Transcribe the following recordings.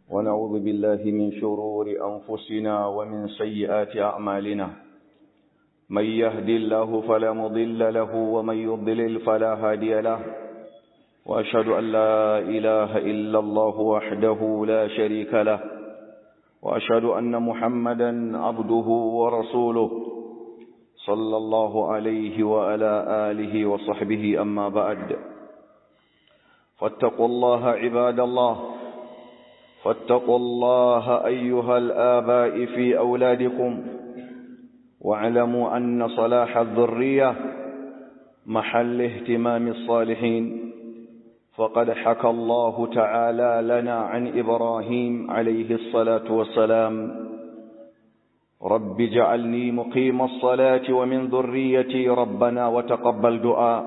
ونعوذ بالله من شرور أنفسنا ومن سيئات أعمالنا من يهدي الله فلا مضل له ومن يضلل فلا هادي له وأشهد أن لا إله إلا الله وحده لا شريك له وأشهد أن محمدا عبده ورسوله صلى الله عليه وعلى آله وصحبه أما بعد فاتقوا الله عباد الله فاتقوا الله أيها الآباء في أولادكم واعلموا أن صلاح الذرية محل اهتمام الصالحين فقد حكى الله تعالى لنا عن إبراهيم عليه الصلاة والسلام رب اجعلني مقيم الصلاة ومن ذريتي ربنا وتقبل دعاء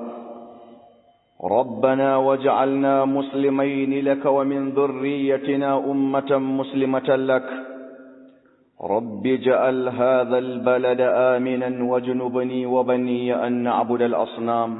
ربنا واجعلنا مسلمين لك ومن ذريتنا أمة مسلمة لك رب اجعل هذا البلد آمنا واجنبني وبني أن نعبد الأصنام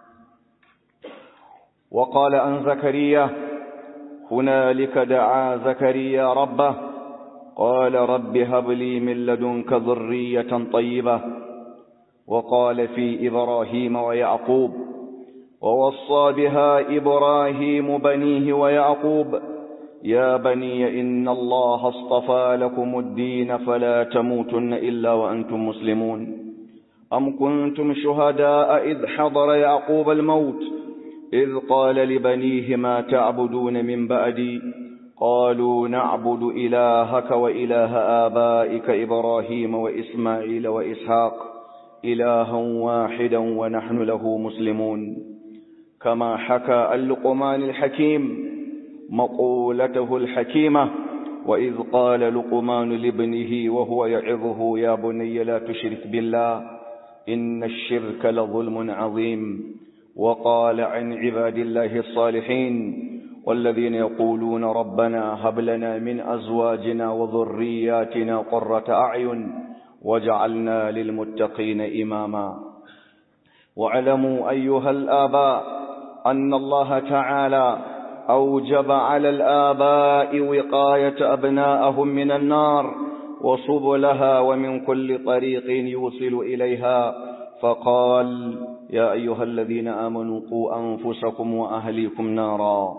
وقال عن زكريا هنالك دعا زكريا ربه قال رب هب لي من لدنك ذرية طيبة وقال في إبراهيم ويعقوب ووصى بها إبراهيم بنيه ويعقوب يا بني إن الله اصطفى لكم الدين فلا تموتن إلا وأنتم مسلمون أم كنتم شهداء إذ حضر يعقوب الموت إذ قال لبنيه ما تعبدون من بعدي قالوا نعبد إلهك وإله آبائك إبراهيم وإسماعيل وإسحاق إلها واحدا ونحن له مسلمون كما حكى اللقمان الحكيم مقولته الحكيمة وإذ قال لقمان لابنه وهو يعظه يا بني لا تشرك بالله إن الشرك لظلم عظيم وقال عن عباد الله الصالحين والذين يقولون ربنا هب لنا من أزواجنا وذرياتنا قرة أعين وجعلنا للمتقين إماما واعلموا أيها الآباء أن الله تعالى أوجب على الآباء وقاية أبناءهم من النار وسبلها ومن كل طريق يوصل إليها فقال يا أيها الذين آمنوا قوا أنفسكم وأهليكم نارا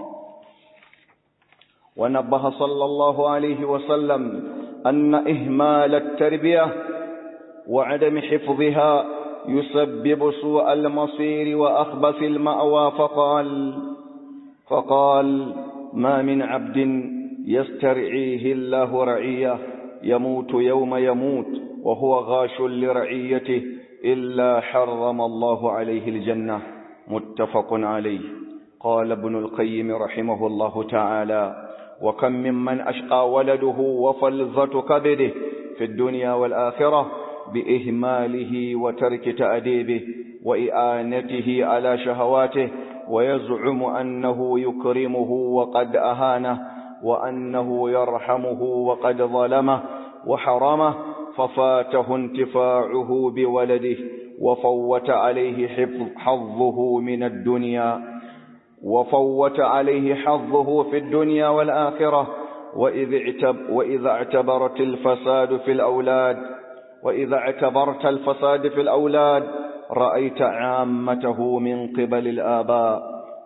ونبه صلى الله عليه وسلم أن إهمال التربية وعدم حفظها يسبب سوء المصير وأخبث المأوى فقال فقال ما من عبد يسترعيه الله رعيه يموت يوم يموت وهو غاش لرعيته إلا حرم الله عليه الجنة متفق عليه قال ابن القيم رحمه الله تعالى وكم ممن أشقى ولده وفلظة كبده في الدنيا والآخرة بإهماله وترك تأديبه وإعانته على شهواته ويزعم أنه يكرمه وقد أهانه وأنه يرحمه وقد ظلمه وحرمه ففاته انتفاعه بولده وفوت عليه حظه من الدنيا وفوت عليه حظه في الدنيا والآخرة وإذ, اعتب وإذا اعتبرت الفساد في الأولاد وإذا اعتبرت الفساد في الأولاد رأيت عامته من قبل الآباء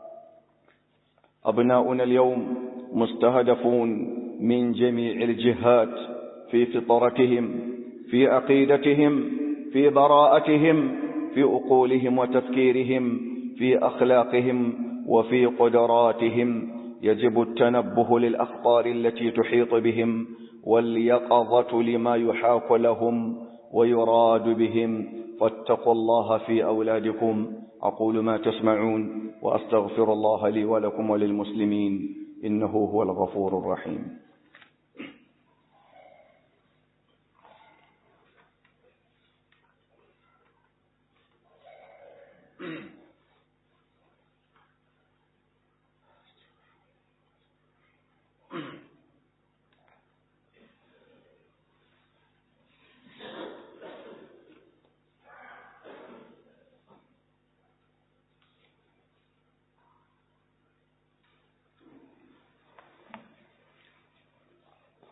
أبناؤنا اليوم مستهدفون من جميع الجهات في فطرتهم في عقيدتهم في براءتهم في أقولهم وتفكيرهم في أخلاقهم وفي قدراتهم يجب التنبه للأخطار التي تحيط بهم واليقظة لما يحاك لهم ويراد بهم فاتقوا الله في أولادكم أقول ما تسمعون وأستغفر الله لي ولكم وللمسلمين إنه هو الغفور الرحيم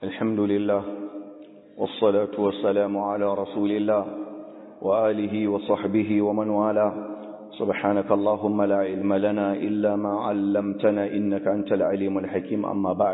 الحمد لله والصلاة والسلام على رسول الله وآله وصحبه ومن والاه سبحانك اللهم لا علم لنا إلا ما علمتنا إنك أنت العليم الحكيم أما بعد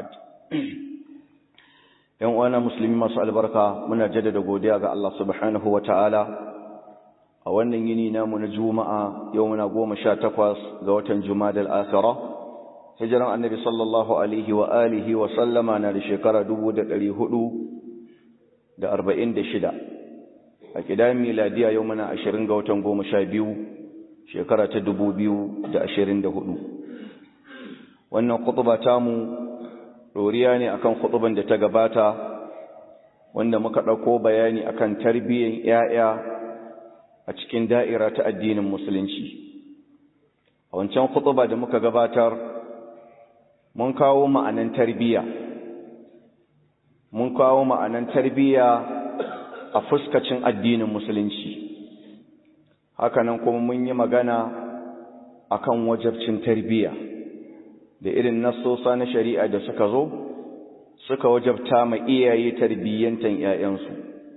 ‘yan uwana musulmi masu albarka muna jaddada godiya ga Allah subhanahu wa ta'ala a wannan yini namu na juma'a yau muna goma sha takwas ga watan jumadal akhira hijiran annabi sallallahu alaihi wa alihi wa sallama na da shekara dubu da ɗari hudu da arba'in da shida a ƙidan miladiya yau muna ashirin ga watan goma sha biyu shekara ta dubu biyu da ashirin da hudu wannan kutuba tamu ɗoriya ne akan kutuban da ta gabata wanda muka ɗauko bayani akan tarbiyyar ‘ya'ya a cikin da'ira ta addinin musulunci a wancan kutuba da muka gabatar mun kawo ma'anan tarbiyya mun kawo ma'anan tarbiyya a fuskacin addinin musulunci hakanan kuma mun yi magana akan wajabcin tarbiyya da irin nassosa na shari'a da suka zo suka wajabta ma iyaye tarbiyyantan ‘ya'yansu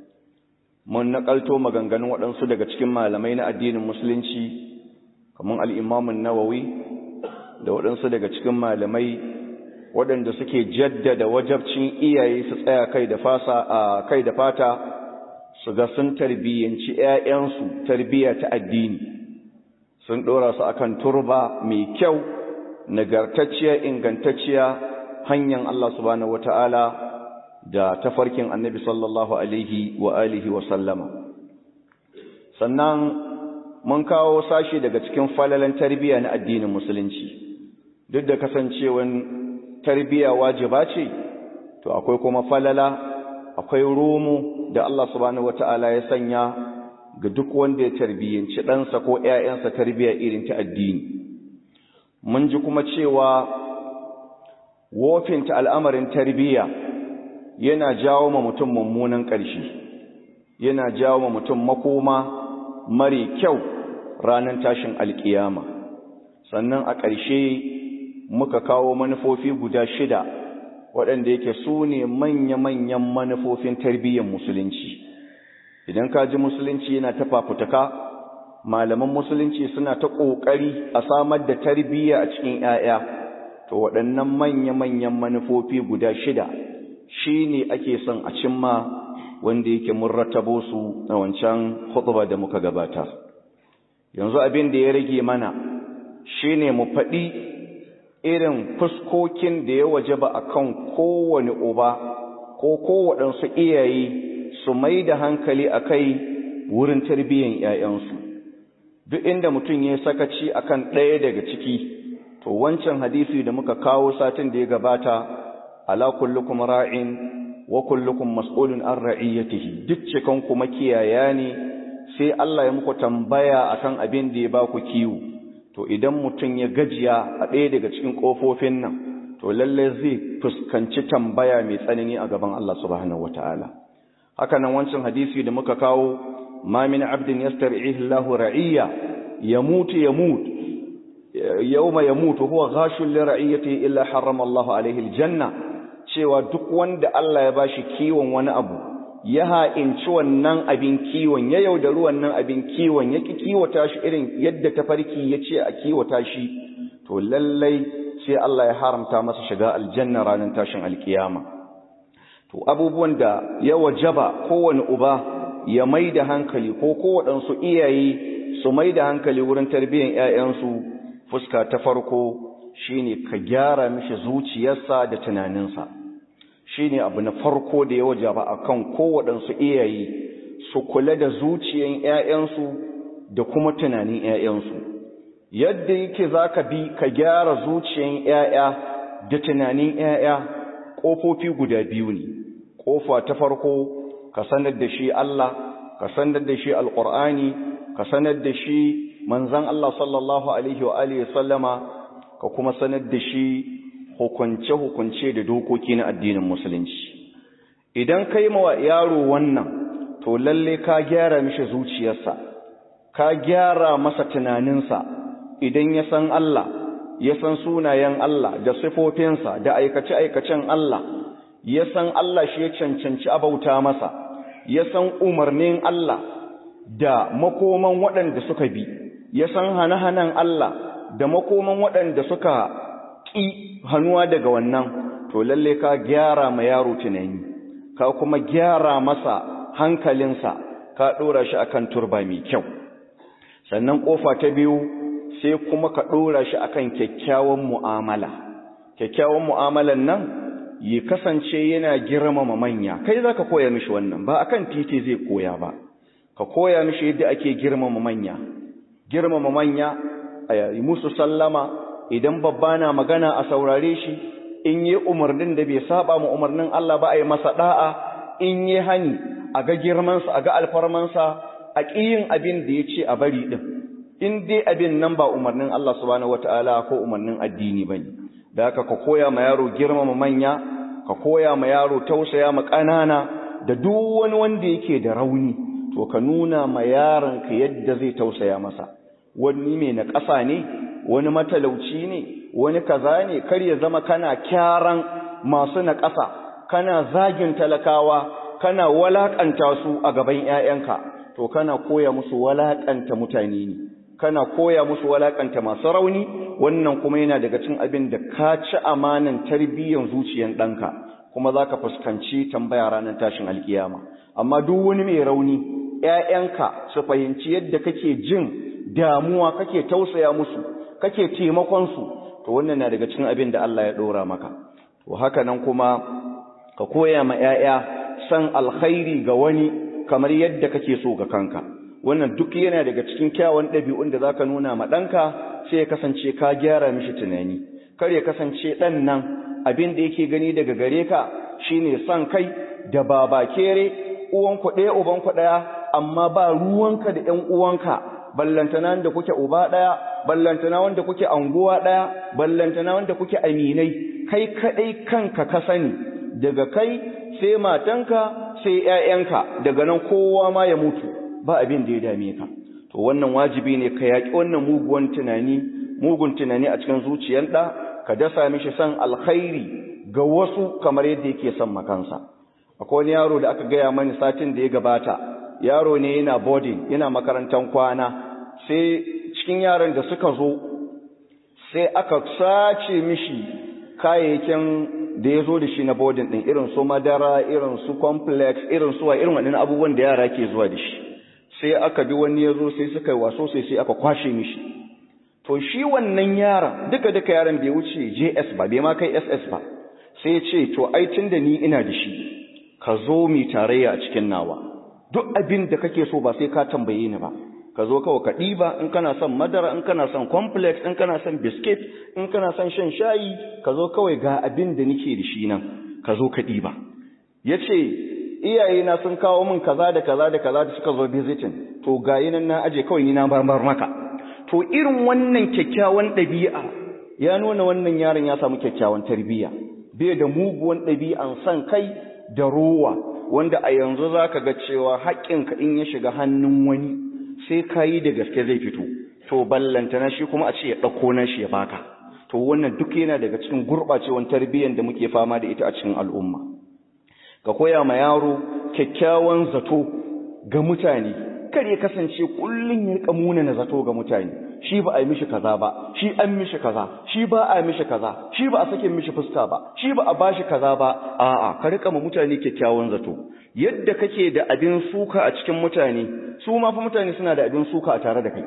mun naƙalto maganganun waɗansu daga cikin malamai na addinin musulunci kamar al'imamun nawawi da waɗansu daga cikin malamai waɗanda suke jaddada wajabcin iyaye su tsaya kai da fasa a kai da fata su ga sun tarbiyyanci ‘ya'yansu tarbiyya ta addini sun ɗora su akan turba mai kyau nagartacciya ingantacciya hanyar Allah subhanahu wata'ala da tafarkin annabi sallallahu alaihi wa alihi wa sallama sannan mun kawo sashi daga cikin falalan tarbiyya na addinin musulunci duk da kasancewan tarbiyya wajiba ce to akwai kuma falala akwai romo da Allah subhanahu wata'ala ya sanya ga duk wanda ya tarbiyyanci ɗansa ko ‘ya'yansa tarbiyya irin ta addini mun ji kuma cewa wofinta al'amarin tarbiyya yana jawo ma mutum mummunan ƙarshe yana jawo ma mutum makoma mari kyau ranar tashin alƙiyama sannan a ƙarshe muka kawo manufofi guda shida waɗanda yake su ne manya-manyan manufofin tarbiyyar musulunci idan ka ji musulunci yana ta fafutuka malaman musulunci suna ta ƙoƙari a samar da tarbiyya a cikin ‘ya'ya, to waɗannan manya-manyan manufofi guda shida shi ne ake son a cimma wanda yake mun rattabo su a wancan hutuba da muka gabata. Yanzu abin da ya rage mana shi ne mu faɗi irin fuskokin da ya waje ba a kan kowane uba ko kowaɗansu iyaye su mai da hankali a kai wurin tarbiyyar ‘ya'yansu. duk inda mutum ya sakaci akan ɗaya daga ciki to wancan hadisi da muka kawo satin da ya gabata ala kullukum ra'in wa kullukum mas'ulun an ra'iyatihi duk cikan kuma kiyaya ne sai Allah ya muku tambaya akan abin da ya ba ku kiwo to idan mutum ya gajiya a ɗaya daga cikin ƙofofin nan to lalle zai fuskanci tambaya mai tsanani a gaban Allah subhanahu wataala haka nan wancan hadisi da muka kawo ما من عبد يسترعيه الله رعية يموت يموت يوم يموت وهو غاش لرعيته إلا حرم الله عليه الجنة cewa duk wanda Allah ya bashi kiwon wani abu ya ha'inci wannan abin kiwon ya yaudari wannan abin kiwon ya ki kiwata shi irin yadda tafarki ya ce a kiwata shi to lallai sai Allah ya haramta masa shiga aljanna ranar tashin alkiyama to abubuwan da ya wajaba kowane uba ya mai da hankali ko kowaɗansu iyaye su mai da hankali wurin tarbiyyar ‘ya'yansu fuska ta farko shine ka gyara mishi zuciyarsa da tunaninsa shine abu na farko da ya wajaba a kan kowaɗansu iyaye su kula da zuciyar ‘ya'yansu da kuma tunanin ‘ya'yansu yadda yake za ka bi ka gyara zuciyar ‘ya'ya da tunanin ‘ya'ya ƙofofi guda biyu ne ƙofa ta farko ka sanar da shi Allah ka sanar da shi alqur'ani ka sanar da shi manzon Allah sallallahu alaihi wa alihi sallama ka kuma sanar da shi hukunce hukunce da dokoki na addinin musulunci idan kai ma yaro wannan to lalle ka gyara mishi zuciyarsa ka gyara masa tunaninsa idan ya san Allah ya san sunayen Allah da sifofinsa da aikace-aikacen Allah ya san Allah shi ya cancanci abauta masa ya san umarnin Allah da makoman waɗanda suka bi ya san hane-hanen Allah da makoman waɗanda suka ƙi hannuwa daga wannan to lalle ka gyara ma yaro tunani ka kuma gyara masa hankalinsa ka ɗora shi akan turba mai kyau sannan ƙofa ta biyu sai kuma ka ɗora shi akan kyakkyawan mu'amala kyakkyawan mu'amalan nan ya kasance yana girmama manya kai za ka koya mishi wannan ba akan titi zai koya ba ka koya mishi yadda ake girmama manya girmama manya a yi musu sallama idan babba na magana a saurare shi in yi umarnin da bai saba mu umarnin Allah ba a yi masa da'a in yi hani a ga girmansa a ga alfarmansa a ƙiyin abin da ya ce a bari ɗin in dai abin nan ba umarnin Allah subhanahu wataala ko umarnin addini bane da haka ka koya ma yaro girmama manya ka koya ma yaro tausaya ma ƙanana da duk wani wanda yake da rauni to ka nuna ma yaron ka yadda zai tausaya masa wani mai na ƙasa ne wani matalauci ne wani kaza ne kar ya zama kana kyaran masu na ƙasa kana zagin talakawa kana walakanta su a gaban ƴaƴanka to kana koya musu walakanta mutane ne kana koya musu walakanta masu rauni wannan kuma yana daga cin abin da ka ci amanan tarbiyyar zuciyar ɗanka kuma za ka fuskanci tambaya ranar tashin alkiyama amma duk wani mai rauni ‘ya'yanka su fahimci yadda kake jin damuwa kake tausaya musu kake taimakonsu to wannan na daga cin abin da Allah ya ɗora maka to haka nan kuma ka koya ma ‘ya'ya san alkhairi ga wani kamar yadda kake so ga kanka wannan duk yana daga cikin kyawun ɗabi'un da zaka nuna ma ɗanka sai ya kasance ka gyara mishi tunani kar ya kasance ɗan nan abin da yake gani daga gare ka shine son kai da babakere uwan ku ɗaya uban ku ɗaya amma ba ruwanka da ƴan uwanka ballantana wanda kuke uba ɗaya ballantana wanda kuke anguwa ɗaya ballantana wanda kuke aminai kai kaɗai kanka ka sani daga kai sai matanka sai ƴaƴanka daga nan kowa ma ya mutu ba abin da ya dame ka to wannan wajibi ne ka yaƙi wannan muguwan tunani mugun tunani a cikin zuciyar ɗa ka dasa mishi san alkhairi ga wasu kamar yadda yake son makansa akwai wani yaro da aka gaya mani satin da ya gabata yaro ne yana boarding yana makarantar kwana sai cikin yaran da suka zo sai aka sace mishi kayayyakin da ya zo da shi na boarding ɗin irin su madara irin su complex irin su wa irin waɗannan abubuwan da yara ke zuwa da shi sai aka bi wani ya zo sai suka yi waso sai sai aka kwashe mishi to shi wannan yaron duka duka yaron bai wuce JS ba bai ma kai SS ba sai ce to ai da ni ina da shi ka zo mi tarayya a cikin nawa duk abin da kake so ba sai ka tambaye ni ba ka zo kawai ka ɗiba in kana son madara in kana son complex in kana son biskit in kana son shan shayi ka zo kawai ga abin da nake da shi nan ka zo ka ɗiba ya ce iyayena sun kawo min kaza da kaza da kaza da suka zo visiting to ga nan na aje kawai ni na barbar maka to irin wannan kyakkyawan ɗabi'a ya nuna wannan yaron ya samu kyakkyawan tarbiyya bai da muguwan ɗabi'an son kai da rowa wanda a yanzu za ka ga cewa haƙƙinka in ya shiga hannun wani sai ka yi da gaske zai fito to ballanta na shi kuma a ce ya ɗauko na shi ya baka to wannan duk yana daga cikin gurɓacewan tarbiyyar da muke fama da ita a cikin al'umma ka koya ma yaro kyakkyawan zato ga mutane kar ya kasance kullun ya rika muna zato ga mutane shi ba a yi mishi kaza ba shi an mishi kaza shi ba a mishi kaza shi ba a sake mishi fuska ba shi ba a bashi kaza ba a'a ka rika ma mutane kyakkyawan zato yadda kake da abin suka a cikin mutane su ma fa mutane suna da abin suka a tare da kai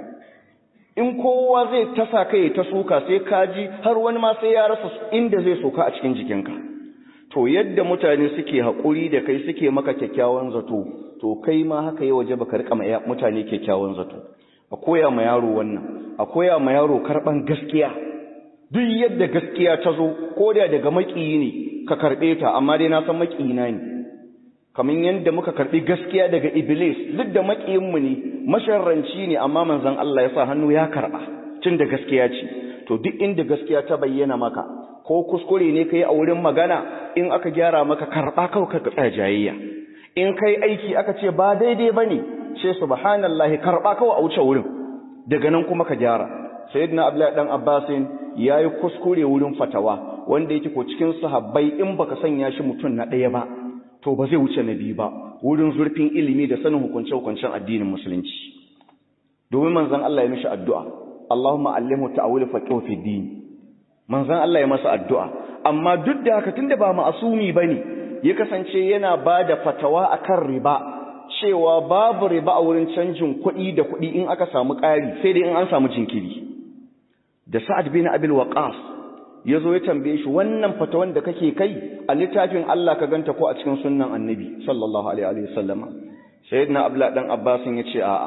in kowa zai tasa kai ta suka sai kaji har wani ma sai ya rasa inda zai soka a cikin jikinka to yadda mutane suke haƙuri da kai suke maka kyakkyawan zato to kai ma haka yi waje baka rika mutane kyakkyawan zato a koya ma yaro wannan a koya ma yaro karban gaskiya duk yadda gaskiya ta zo ko da daga makiyi ne ka karbe ta amma dai na san makiyina ne kamar yadda muka karbi gaskiya daga iblis duk da makiyin mu ne masharranci ne amma manzon Allah ya sa hannu ya karba tun da gaskiya ce to duk inda gaskiya ta bayyana maka ko kuskure ne kai a wurin magana in aka gyara maka karba kawai ka tsaya jayayya in kai aiki aka ce ba daidai bane ce subhanallahi karba kawai a wuce wurin daga nan kuma ka gyara sayyidina abdullahi dan abbasin yayi kuskure wurin fatawa wanda yake ko cikin sahabbai in baka sanya shi mutum na ɗaya ba to ba zai wuce na biyu ba wurin zurfin ilimi da sanin hukunce-hukuncen addinin musulunci domin manzon Allah ya mishi addu'a Allahumma allimhu ta'awil faqih fi din manzon Allah ya masa addu'a amma duk da haka tunda ba ma'asumi bane ya kasance yana bada fatawa akan riba cewa babu riba a wurin canjin kuɗi da kuɗi in aka samu ƙari sai dai in an samu jinkiri da Sa'ad bin Abil Waqqas yazo ya tambaye shi wannan fatawan da kake kai a littafin Allah ka ganta ko a cikin sunnan Annabi sallallahu alaihi wa sallama sayyidina Abdullah dan Abbas ya ce a'a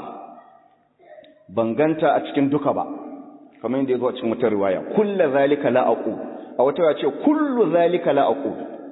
ban ganta a cikin duka ba kamar yadda yazo a cikin wata riwaya kullu zalika la aqu a wata ya ce kullu zalika la aqu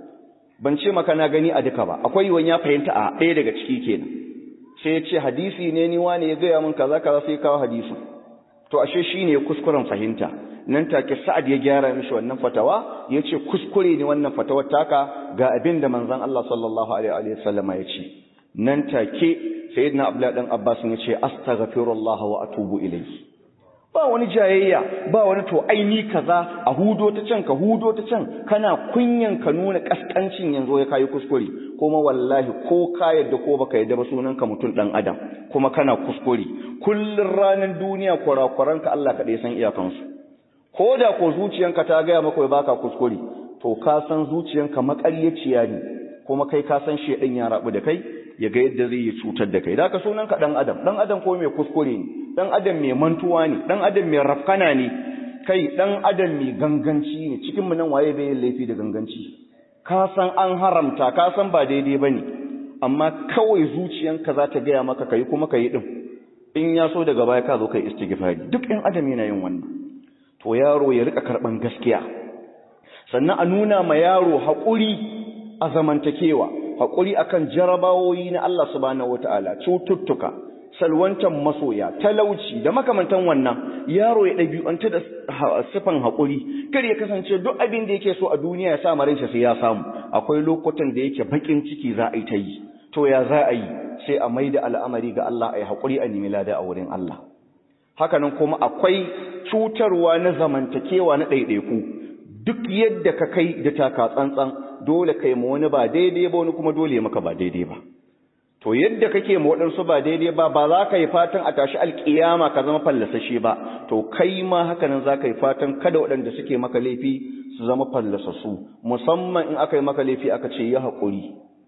ban ce maka na gani a duka ba akwai wani ya fahimta a ɗaya daga ciki kenan sai ya ce hadisi ne ni wani ya gaya min kaza kaza sai kawo hadisin to ashe shine kuskuren fahimta nan take Sa'ad ya gyara mishi wannan fatawa yace kuskure ne wannan fatawar taka ga abin da manzon Allah sallallahu alaihi wa sallama yace nan take sayyidina Abdullah dan Abbas yace astaghfirullah wa atubu ilayhi ba wani jayayya ba wani to aini kaza a hudo ta can ka hudo ta can kana kunyan ka nuna kaskancin yanzu ya kai kuskure kuma wallahi ko ka yadda ko baka yadda ba sunan ka mutum dan adam kuma kana kuskure kullun ranar duniya kurakuranka Allah kaɗai san iyakansu ko da ko zuciyanka ta gaya maka baka kuskure to ka san zuciyanka makaryaciya ne kuma kai ka san shedan ya rabu da kai ya ga yadda zai yi cutar da kai da ka sunan ka dan adam dan adam ko mai kuskure ne dan adam mai mantuwa ne dan adam mai rafkana ne kai dan adam mai ganganci ne cikin mu nan waye bai yin laifi da ganganci ka san an haramta ka san ba daidai bane amma kawai zuciyanka za ta gaya maka kai kuma kai din in ya so daga baya ka zo kai istighfari duk ɗan adam yana yin wannan to yaro ya rika karban gaskiya sannan a nuna ma yaro haƙuri a zamantakewa haƙuri akan jarabawoyi na Allah subhanahu wataala cututtuka salwantan masoya talauci da makamantan wannan yaro ya ɗabi'anta da sifan haƙuri kar ya kasance duk abin da yake so a duniya ya sa marinsa sai ya samu akwai lokutan da yake bakin ciki za a yi ta yi to ya za a yi sai a maida al'amari ga Allah a yi haƙuri a nemi lada a wurin Allah hakanan kuma akwai cutarwa na zamantakewa na ɗaiɗaiku duk yadda ka kai da taka tsantsan dole kai ma wani ba daidai ba wani kuma dole maka ba daidai ba to yadda kake ma waɗansu ba daidai ba ba za ka yi fatan a tashi alƙiyama ka zama fallasashe ba to kai ma hakanan za ka yi fatan kada waɗanda suke maka laifi su zama fallasassu musamman in aka yi maka laifi aka ce ya haƙuri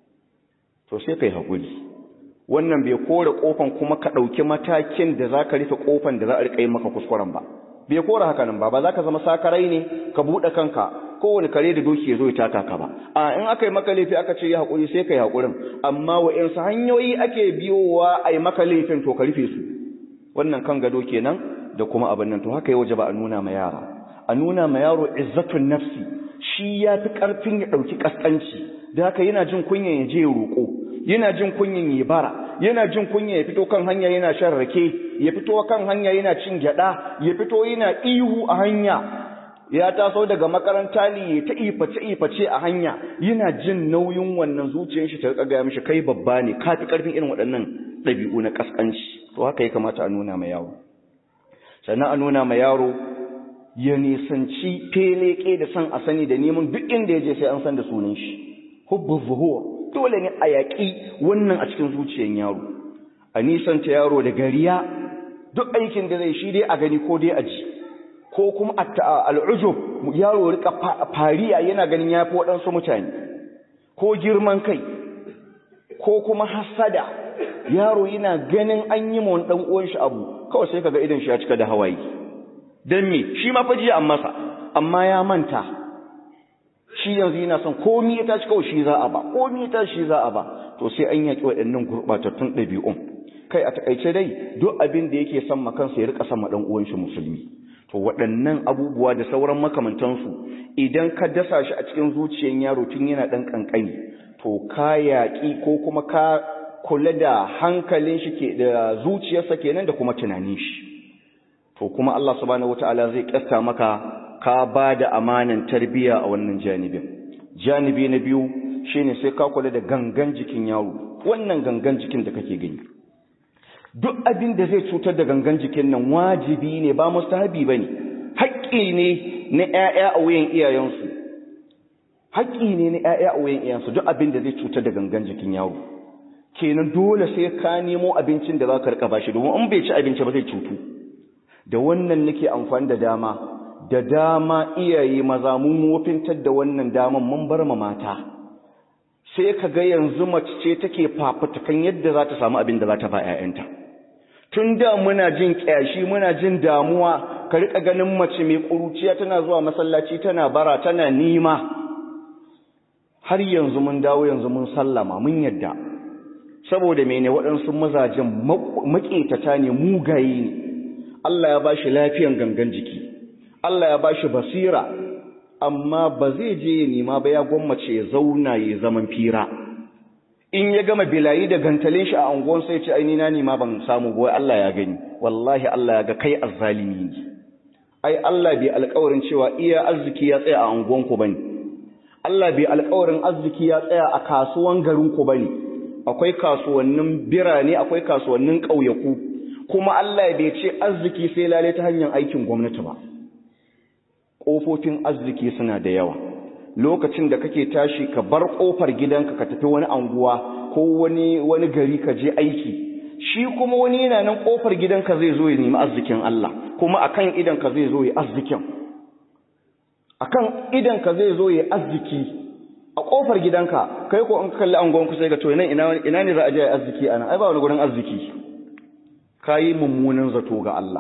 to sai ka yi haƙuri wannan bai kore ƙofan kuma ka ɗauki matakin da za ka rufe ƙofan da za a riƙa yi maka kuskuren ba bai kore hakanan ba ba za ka zama sakarai ne ka buɗe kanka kowane kare da doki ya zo ya taka ka ba a in aka yi maka laifi aka ce ya haƙuri sai ka yi haƙurin amma wa'insu hanyoyi ake biyowa a yi maka laifin to ka rufe su wannan kan gado kenan da kuma abin nan to haka ya waje ba a nuna ma yara a nuna ma yaro izzatun nafsi shi ya fi ƙarfin ya ɗauki ƙasƙanci da haka yana jin kunyan ya je ya roƙo yana jin kunyan ya bara yana jin kunya ya fito kan hanya yana shan rake ya fito kan hanya yana cin gyada ya fito yana ihu a hanya ya taso daga makaranta ne ta iface iface a hanya yana jin nauyin wannan zuciyar shi ta rika ga mishi kai babba ne ka fi karfin irin waɗannan ɗabi'u na kaskanci to haka ya kamata a nuna ma yaro sannan a nuna ma yaro ya nisanci feleke da san a sani da neman duk inda ya je sai an san da sunan shi hubbu zuhur dole ne a yaƙi wannan a cikin zuciyar yaro a nisanta yaro da gariya duk aikin da zai shi dai a gani ko dai a ji ko kuma al'ujub yaro rika fariya yana ganin ya fi waɗansu mutane ko girman kai ko kuma hasada yaro yana ganin an yi ma ɗan uwan shi abu kawai sai kaga idan shi ya cika da hawaye don me shi ma fajiya an masa amma ya manta shi yanzu yana son komi ya tashi kawai shi za a ba komi ya tashi shi za a ba to sai an yaƙi waɗannan gurɓatattun ɗabi'un kai a takaice dai duk abin da yake son kansa ya rika son ma ɗan uwan shi musulmi to waɗannan abubuwa da sauran makamantansu idan ka dasa shi a cikin zuciyar yaro tun yana ɗan ƙanƙani to ka yaƙi ko kuma ka kula da hankalin shi ke da zuciyarsa kenan da kuma tunanin shi to kuma Allah subhanahu wataala zai kasta maka ka ba da amanan tarbiya a wannan janibin janibi na biyu shine sai ka kula da gangan jikin yaro wannan gangan jikin da kake gani duk abin da zai cutar da gangan jikin nan wajibi ne ba mustahabi bane haƙƙi ne na ƴaƴa a wuyan iyayensu haƙƙi ne na ƴaƴa a wayan iyansu duk abin da zai cutar da gangan jikin yaro kenan dole sai ka nemo abincin da za ka rika bashi domin in bai ci abinci ba zai cutu da wannan nake amfani da dama da dama iyaye maza mun wofintar da wannan daman mun bar ma mata sai ka ga yanzu mace ce take fafutukan yadda za ta samu abin da za ta ba 'ya'yanta tun da muna jin ƙyashi muna jin damuwa ka riƙa ganin mace mai ƙuruciya tana zuwa masallaci tana bara tana nima har yanzu mun dawo yanzu mun sallama mun yadda saboda mene waɗansu mazajen maƙetata ne mugaye ne Allah ya ba shi lafiyan gangan jiki Allah ya ba shi basira amma ba zai je ya nema ba ya gwammace ya zauna ya zaman fira in ya gama bilayi da gantalin shi a anguwan sai ce aini na nema ban samu ba Allah ya gani wallahi Allah ya ga kai azzalimi ne ai Allah bai alƙawarin cewa iya arziki ya tsaya a anguwan ku bane Allah bai alƙawarin arziki ya tsaya a kasuwan garin ku bane akwai kasuwannin birane akwai kasuwannin ƙauyaku kuma Allah bai ce arziki sai lale ta hanyar aikin gwamnati ba ƙofofin arziki suna da yawa lokacin da kake tashi ka bar ƙofar gidanka ka tafi wani anguwa ko wani wani gari ka je aiki shi kuma wani yana nan ƙofar gidanka zai zo ya nemi arzikin Allah kuma akan idanka zai zo ya arzikin akan idanka zai zo ya arziki a ƙofar gidanka kai ko in kalli anguwanku sai ga to ina ina ne za a je arziki ana ai ba wani gurin arziki kayi mummunan zato ga Allah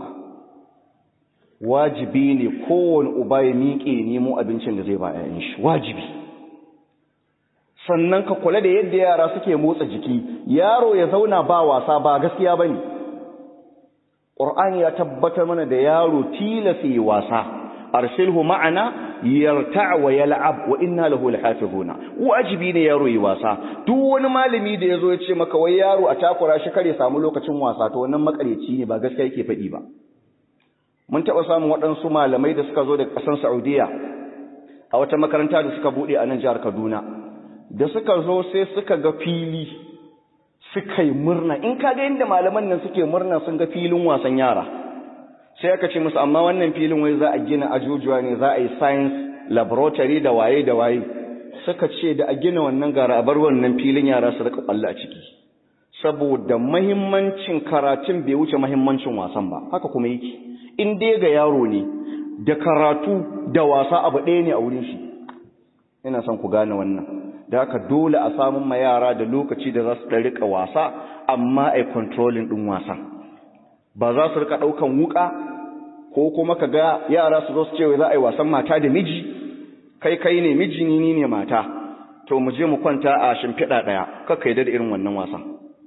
wajibi ne kowane uba ya miƙe nemo abincin da zai ba yayin shi wajibi sannan ka kula da yadda yara suke motsa jiki yaro ya zauna ba wasa ba gaskiya bane Qur'ani ya tabbatar mana da yaro tilasa yi wasa arsilhu ma'ana yarta' wa yal'ab wa inna lahu lahafizuna wajibi ne yaro yi wasa duk wani malami da yazo ya ce maka wai yaro a takura shi kare samu lokacin wasa to wannan makareci ne ba gaskiya yake faɗi ba mun taɓa samun waɗansu malamai da suka zo daga ƙasar Saudiya a wata makaranta da suka buɗe a nan jihar Kaduna da suka zo sai suka ga fili suka yi murna in ka ga inda malaman nan suke murna sun ga filin wasan yara sai aka ce musu amma wannan filin wai za a gina ajujuwa ne za a yi science laboratory da waye da waye suka ce da a gina wannan gara a bar wannan filin yara su rika kwallo a ciki saboda mahimmancin karatun bai wuce mahimmancin wasan ba haka kuma yake in dai ga yaro ne da karatu da wasa abu ɗaya ne a wurin shi ina son ku gane wannan da haka dole a samun ma yara da lokaci da za su ɗan rika wasa amma a controlling ɗin wasan ba za su rika ɗaukan wuka ko kuma ka ga yara su zo su ce za a yi wasan mata da miji kai kai ne miji ni ne mata to mu je mu kwanta a shimfiɗa ɗaya kakka yadda da irin wannan wasan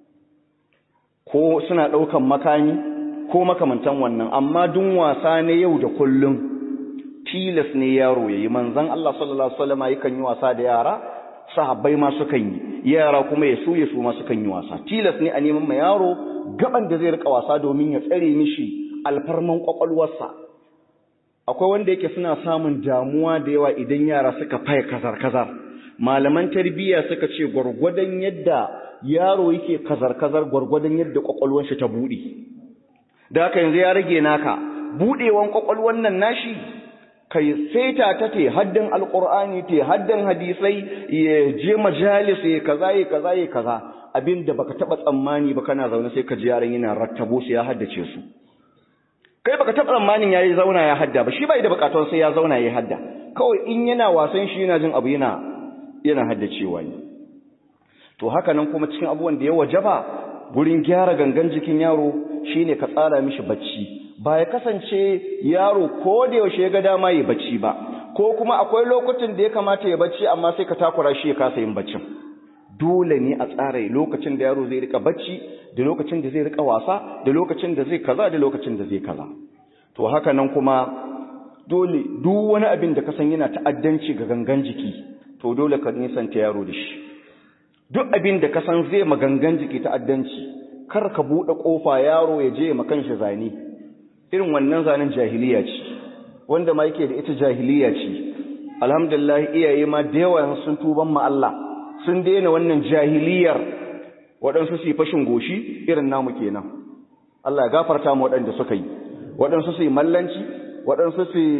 ko suna ɗaukan makami ko makamantan wannan amma dun wasa ne yau da kullum tilas ne yaro yayi manzon Allah sallallahu alaihi wasallam yakan yi wasa da yara sahabbai ma sukan yi yara kuma ya su ya su ma sukan yi wasa tilas ne a neman ma yaro gaban da zai rika wasa domin ya tsare mishi alfarman kwakwalwarsa akwai wanda yake suna samun damuwa da yawa idan yara suka faye kazar kazar malaman tarbiyya suka ce gwargwadon yadda yaro yake kazar kazar gwargwadon yadda kwakwalwar shi ta bude da haka yanzu ya rage naka budewan kwakwalwar nan nashi kai saita ta te haddin alqur'ani te haddin hadisai ya je majalis ya kaza ya kaza ya kaza abinda baka taba tsammani ba kana zaune sai ka ji yaran yana rattabo su ya haddace su kai baka taba tsammanin yayi zauna ya hadda ba shi bai da bukatun sai ya zauna ya hadda kawai in yana wasan shi yana jin abu yana yana haddacewa ne to haka nan kuma cikin abubuwan da ya wajaba gurin gyara gangan jikin yaro shine ka tsara mishi bacci ba ya kasance yaro ko da yaushe ya ga dama ya bacci ba ko kuma akwai lokutan da ya kamata ya bacci amma sai ka takura shi ya kasa yin baccin dole ne a tsara lokacin da yaro zai rika bacci da lokacin da zai rika wasa da lokacin da zai kaza da lokacin da zai kaza to haka nan kuma dole duk wani abin da ka san yana ta'addanci ga gangan jiki to dole ka nisanta yaro da shi duk abin da ka san zai magangan jiki ta'addanci kar ka buɗe ƙofa yaro ya je ma kanshi zane irin wannan zanen jahiliya ce wanda ma yake da ita jahiliya ce alhamdulillah iyaye ma da yawa sun tuban ma Allah sun daina wannan jahiliyar waɗansu su yi fashin goshi irin namu kenan Allah ya gafarta mu waɗanda suka yi waɗansu su yi mallanci waɗansu su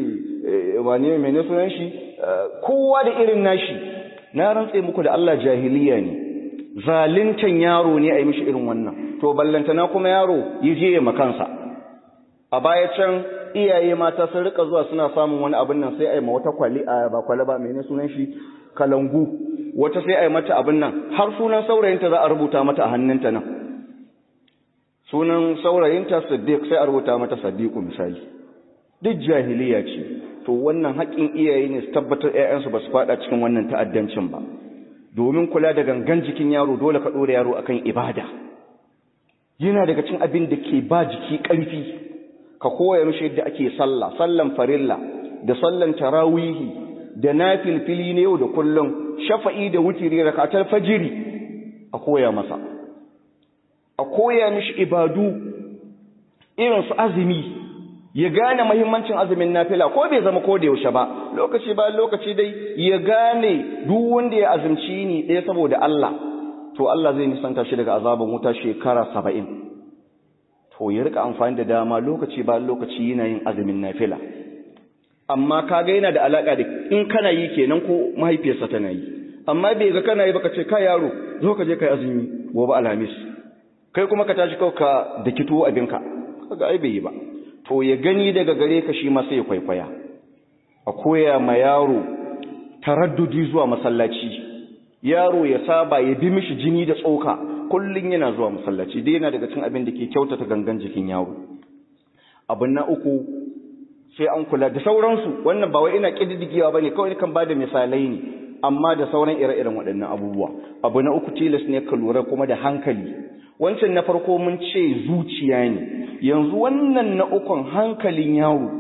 wane mene sunan shi kowa da irin nashi na rantse muku da Allah jahiliya ne zalintan yaro ne a yi mishi irin wannan to ballantana kuma yaro yi je ya makansa a baya can iyaye mata sun rika zuwa suna samun wani abin nan sai a yi ma wata kwali a ba kwali ba mene sunan shi kalangu wata sai a yi mata abin nan har sunan saurayinta za a rubuta mata a hannunta nan sunan saurayinta siddiq sai a rubuta mata sadiqu misali duk jahiliya ce to wannan haƙƙin iyaye ne su tabbatar ƴaƴansu ba su faɗa cikin wannan ta'addancin ba domin kula da gangan jikin yaro dole ka ɗora yaro akan ibada yana daga cikin abin da ke ba jiki ƙarfi ka koya mishi yadda ake sallah sallan farilla da sallan tarawihi da nafilfili ne yau da kullum shafa'i da wutiri rakatar fajiri a koya masa a koya mishi ibadu irin su azumi ya gane mahimmancin azumin nafila ko bai zama ko da yaushe ba lokaci bayan lokaci dai ya gane duk wanda ya azumci ni ɗaya saboda Allah to Allah zai nisanta shi daga azaban wuta shekara saba'in to ya rika amfani da dama lokaci bayan lokaci yana yin azumin nafila amma kaga yana da alaka da in kana yi kenan ko mahaifiyarsa tana yi amma bai ga kana yi baka ce ka yaro zo ka je kai azumi gobe alhamis kai kuma ka tashi kawai ka da kito abinka kaga ai bai yi ba to ya gani daga gare ka shi ma sai ya kwaikwaya a koya ma yaro taraddudi zuwa masallaci yaro ya saba ya bi mishi jini da tsoka kullun yana zuwa masallaci dai yana daga cikin abin da ke kyautata gangan jikin yaro abin na uku sai an kula da sauransu wannan ba wai ina kididdigewa bane kawai kan bada misalai ne amma da sauran ire-iren waɗannan abubuwa abu na uku tilas ne ka lura kuma da hankali wancan na farko mun ce zuciya ne yanzu wannan na ukun hankalin yaro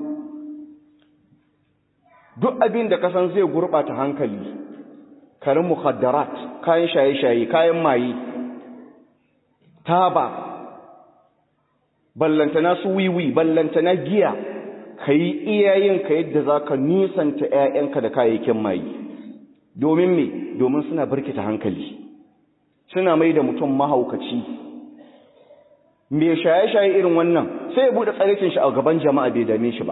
duk abin da kasan zai gurɓata hankali karin mukhaddarat kayan shaye-shaye kayan maye taba ballantana su wiwi ballantana giya ka yi iyayenka yadda za ka nisanta 'ya'yanka da kayayyakin maye domin me domin suna birkita hankali suna mai da mutum mahaukaci mai shaye-shaye irin wannan sai ya buɗe tsarikin shi a gaban jama'a bai dame shi ba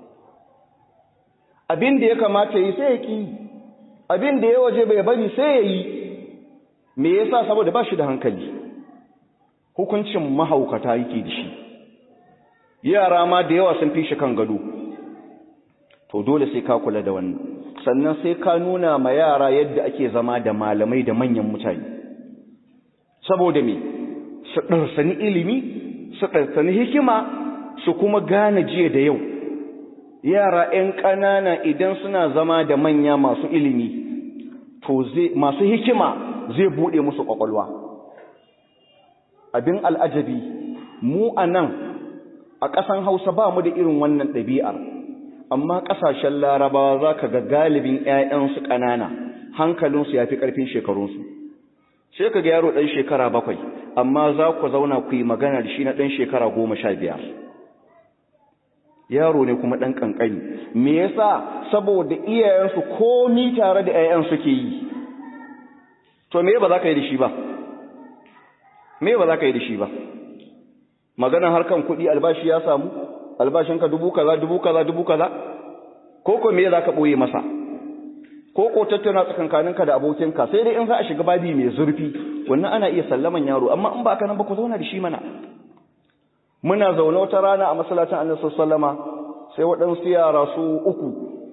abin da ya kamata yi sai ya ƙi abin da ya waje bai bari sai ya yi me yasa saboda ba shi da hankali hukuncin mahaukata yake da shi yara ma da yawa sun fi shi kan gado to dole sai ka kula da wannan sannan sai ka nuna ma yara yadda ake zama da malamai da manyan mutane saboda me su ɗarsani ilimi su ɗarsani hikima su kuma gane jiya da yau yara 'yan ƙanana idan suna zama da manya masu ilimi to masu hikima zai buɗe musu ƙwaƙwalwa abin al'ajabi mu a nan a ƙasan hausa ba mu da irin wannan ɗabi'ar amma ƙasashen larabawa za ka ga galibin 'ya'yansu ƙanana hankalinsu ya fi ƙarfin shekarunsu sai ka ga yaro ɗan shekara bakwai amma za ku zauna ku yi magana da shi na ɗan shekara goma sha biyar yaro ne kuma ɗan ƙanƙani me yasa saboda iyayensu komi tare da 'ya'yan suke yi to me ba za ka yi da shi ba me ba za ka yi da shi ba maganar harkan kuɗi albashi ya samu albashinka dubu kaza dubu kaza dubu kaza ko ko me za ka ɓoye masa ko ko tattauna tsakankaninka da abokinka sai dai in za a shiga babi mai zurfi wannan ana iya sallaman yaro amma in ba ka nan ba ku zauna da shi mana muna zaune wata rana a masallacin annabi sallama sai waɗansu yara su uku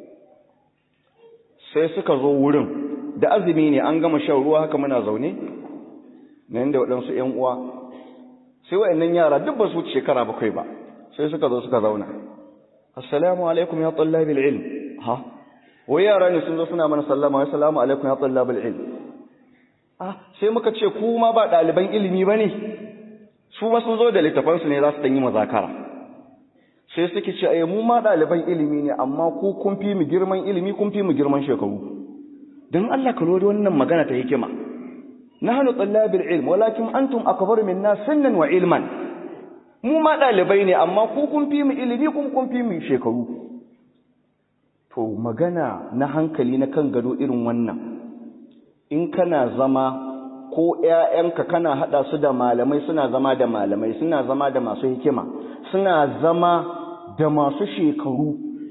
sai suka zo wurin da azumi ne an gama shan ruwa haka muna zaune nan da waɗansu ƴan uwa sai waɗannan yara duk ba su shekara bakwai ba sai suka zo suka zauna assalamu alaikum ya tallabil ilm ha wai yara ne sun zo suna mana sallama assalamu alaikum ya tallabil ilm ah sai muka ce ku ma ba ɗaliban ilimi bane su ma sun zo da littafansu ne za su ɗan yi mazakara sai suke ce ai mu ma ɗaliban ilimi ne amma ku kun fi mu girman ilimi kun fi mu girman shekaru don Allah ka lodi wannan magana ta hikima nahnu tallabil ilm walakin antum akbaru minna sinnan wa ilman mu ma ɗalibai ne amma ku kun fi mu ilimi kun kun fi mu shekaru to magana na hankali na kan gado irin wannan in kana zama ko ‘ya'yanka kana haɗa su da malamai suna zama da malamai suna zama da masu hikima suna zama da masu shekaru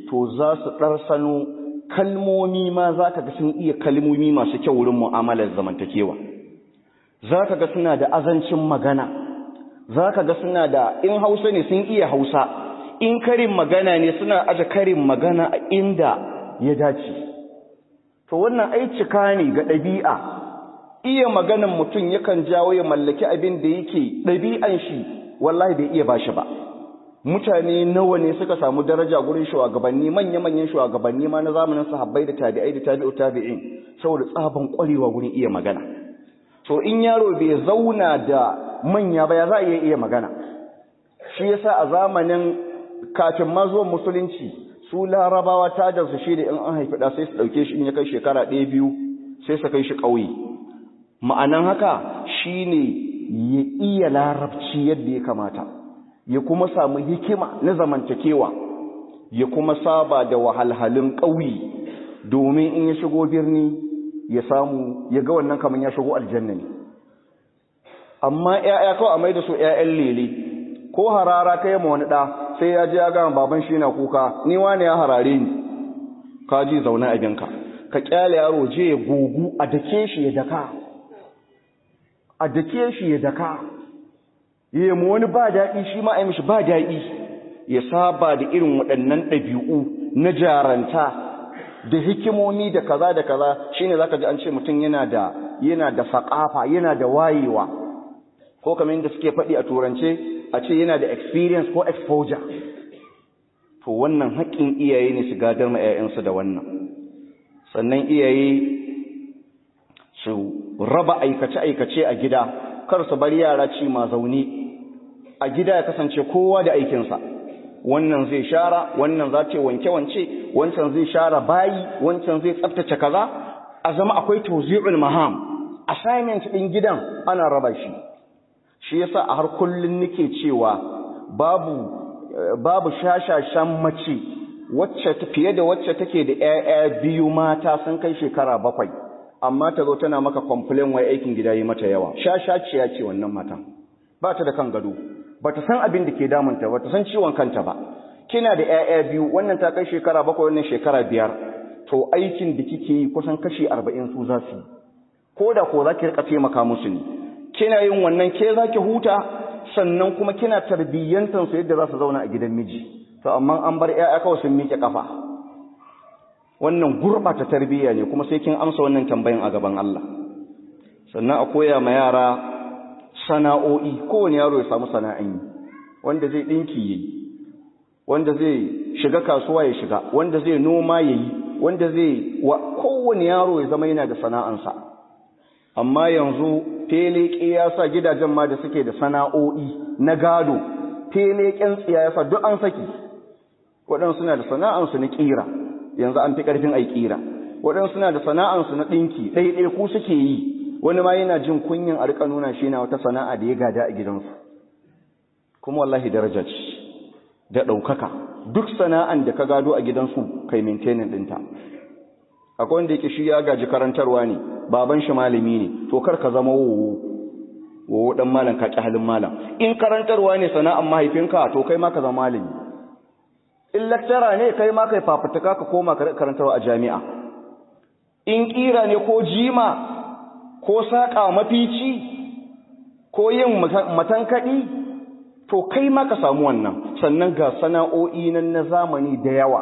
to za su ɗarsano kalmomi ma za ka ga sun iya kalmomi masu kyau wurin mu'amalar zamantakewa za ka ga suna da azancin magana za ka ga suna da in hausa ne sun iya hausa in karin magana ne suna aje karin magana a inda ya dace to wannan ai cika ne ga ɗabi'a iya maganan mutum yakan jawo ya mallaki abin da yake ɗabi'an shi wallahi bai iya bashi ba mutane nawa ne suka samu daraja gurin shugabanni manya-manyan shugabanni ma na zamanin sahabbai da tabi'ai da tabi'u tabi'in saboda tsaban kwarewa gurin iya magana to in yaro bai zauna da manya ba ya za a iya iya magana shi yasa a zamanin kafin ma zuwan musulunci su larabawa ta da su shi da in an haifi da sai su dauke shi in ya kai shekara ɗaya biyu sai su kai shi ƙauye ma'anan haka shine ya iya larabci yadda ya kamata ya kuma samu hikima na zamantakewa ya kuma saba da wahalhalun ƙauye domin in ya shigo birni ya samu ya ga wannan kamar ya shigo aljanna ne amma ƴaƴa kawai a mai da su ƴaƴan lele ko harara kai ma wani ɗa sai ya je ya gama baban shi na kuka ni wani ya harare ni ka ji zaune a binka ka kyale yaro je ya gugu a dake shi ya daka a dake shi ya daka yi mu wani ba daɗi shi ma a yi mishi ba daɗi ya saba da irin waɗannan ɗabi'u na jaranta da hikimomi da kaza da kaza shine zaka ji an ce mutum yana da yana da faƙafa yana da wayewa ko kamar yadda suke faɗi a turance a ce yana da experience ko exposure to wannan haƙƙin iyaye ne su gadar ma 'ya'yansu da wannan sannan iyaye su raba aikace-aikace a gida kar su bar yara ci ma zaune a gida ya kasance kowa da aikinsa wannan zai shara wannan za ce wanke-wance wancan zai share bayi wancan zai tsaftace kaza a zama akwai tawzi'ul maham assignment din gidan ana raba shi shi yasa a har kullun nake cewa babu babu shashashan mace wacce fiye da wacce take da ƴaƴa biyu mata sun kai shekara bakwai amma ta zo tana maka complain wai aikin gida yi mata yawa shashaciya ce wannan matan ba ta da kan gado ba ta san abin da ke damunta ba ta san ciwon kanta ba kina da ƴaƴa biyu wannan ta kai shekara bakwai wannan shekara biyar to aikin da kike yi kusan kashi arba'in su za su yi ko da ko za ki rika taimaka musu ne kina yin wannan ke za ki huta sannan kuma kina tarbiyyantar su yadda za su zauna a gidan miji to amma an bar ƴaƴa kawai sun miƙe kafa wannan gurɓata tarbiyya ne kuma sai kin amsa wannan tambayan a gaban Allah sannan a koya ma yara sana'o'i kowane yaro ya samu sana'an yi wanda zai ɗinki yayi wanda zai shiga kasuwa ya shiga wanda zai noma yayi wanda zai wa kowane yaro ya zama yana da sana'ansa amma yanzu feleke ya sa gidajen ma da suke da sana'o'i na gado feleken tsiya ya sa duk an saki waɗansu suna da sana'ansu na ƙira yanzu an fi ƙarfin ai ƙira waɗansu suna da sana'ansu na ɗinki ɗaiɗai ku suke yi wani ma yana jin kunyin a rika nuna shi na wata sana'a da ya gada a gidansu kuma wallahi daraja ce da ɗaukaka duk sana'an da ka gado a gidansu kai maintainin ɗinta akwai wanda yake shi ya gaji karantarwa ne baban shi malami ne to kar ka zama wowo wowo dan malam ka ƙi halin malam in karantarwa ne sana'an mahaifinka to kai ma ka zama malami in lecturer ne kai ma kai fafutuka ka koma karantarwa a jami'a in kira ne ko jima ko saƙa mafici ko yin matankaɗi to kai ma ka samu wannan sannan ga sana'o'i nan na zamani da yawa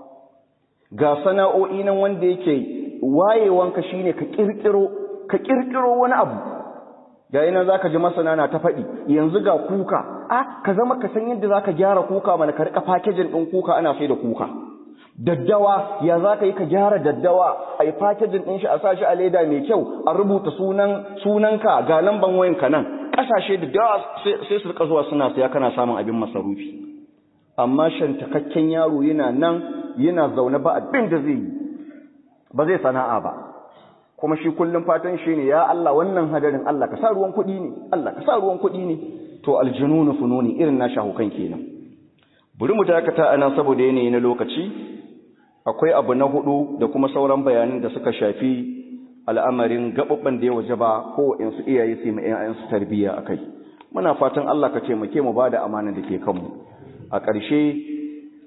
ga sana'o'i nan wanda yake wayewanka shine ka kirkiro ka kirkiro wani abu ga yana zaka ji masana na ta faɗi yanzu ga kuka a ka zama ka san yadda zaka gyara kuka mana ka rika packaging din kuka ana sai da kuka daddawa ya zaka yi ka gyara daddawa a yi packaging din shi a sa shi a leda mai kyau a rubuta sunan sunanka ga lamban wayanka nan kasashe da dawa sai su rika zuwa suna saya kana samun abin masarufi amma shantakakken yaro yana nan yana zaune ba abin da zai yi ba zai sana'a ba kuma shi kullum fatan shi ne ya Allah wannan hadarin Allah ka sa ruwan kuɗi ne Allah ka sa ruwan kuɗi ne to aljununu fununi irin na shahukan kenan bari mu dakata ana saboda yanayi na lokaci akwai abu na hudu da kuma sauran bayanan da suka shafi al'amarin gababban da ya waje ba ko in su iyaye su mu ƴaƴan su tarbiyya akai muna fatan Allah ka taimake mu bada amana da ke kanmu a ƙarshe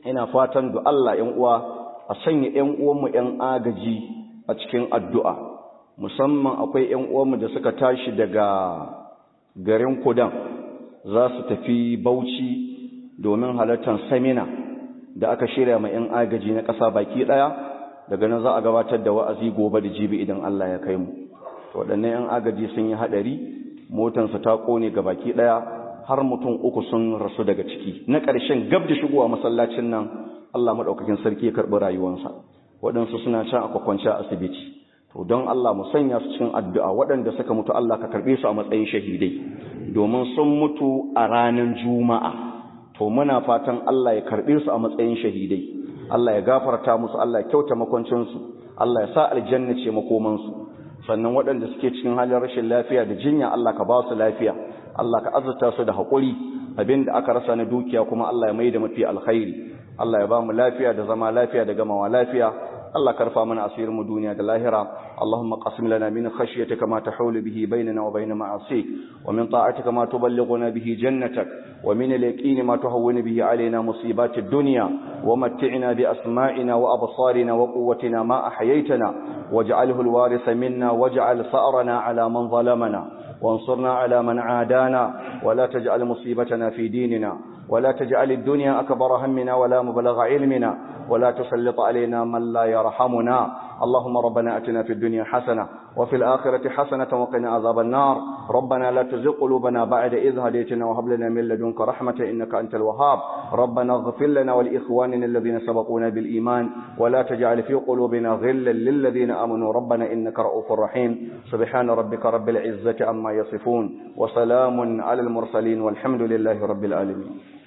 ina fatan da Allah ‘yan uwa a sanya ‘yan uwanmu ‘yan agaji a cikin addu'a musamman akwai ‘yan uwanmu da suka tashi daga garin kudan za su tafi bauchi domin halartar samina da aka shirya ma ‘yan agaji na ƙasa baki ɗaya daga nan za a gabatar da wa'azi gobe da jibi idan Allah ya kai mu waɗannan ‘yan agaji sun yi haɗari motansu ta ƙone ga baki ɗaya har mutum uku sun rasu daga ciki na ƙarshen gab da shigowa masallacin nan Allah maɗaukakin sarki ya karɓi rayuwansa waɗansu suna can a kwakwance a asibiti to don Allah mu sanya su cikin addu'a waɗanda suka mutu Allah ka karɓe su a matsayin shahidai domin sun mutu a ranar juma'a to muna fatan Allah ya karɓe su a matsayin shahidai Allah ya gafarta musu Allah ya kyauta makwancinsu Allah ya sa aljanna ce makomansu sannan waɗanda suke cikin halin rashin lafiya da jinya Allah ka ba su lafiya Allah ka azurta su da haƙuri abinda aka rasa na dukiya kuma Allah ya mai da mafi alkhairi Allah ya ba mu lafiya da zama lafiya da gamawa lafiya Allah karfa mana asirin mu duniya da lahira Allahumma qasim lana min khashyatika ma tahulu bihi bainana wa bain ma'asik wa min ta'atika ma tuballighuna bihi jannatak wa min al-yaqin ma tuhawwinu bihi alaina musibat ad-dunya wa mat'ina bi asma'ina wa absarina wa quwwatina ma ahyaytana waj'alhu al-waritha minna waj'al sa'rana ala man zalamana وانصرنا على من عادانا ولا تجعل مصيبتنا في ديننا ولا تجعل الدنيا أكبر همنا ولا مبلغ علمنا ولا تسلط علينا من لا يرحمنا اللهم ربنا أتنا في الدنيا حسنة وفي الآخرة حسنة وقنا عذاب النار ربنا لا تزغ قلوبنا بعد إذ هديتنا وهب لنا من لدنك رحمة إنك أنت الوهاب ربنا اغفر لنا ولإخواننا الذين سبقونا بالإيمان ولا تجعل في قلوبنا غلا للذين آمنوا ربنا إنك رؤوف رحيم سبحان ربك رب العزة عما يصفون وسلام على المرسلين والحمد لله رب العالمين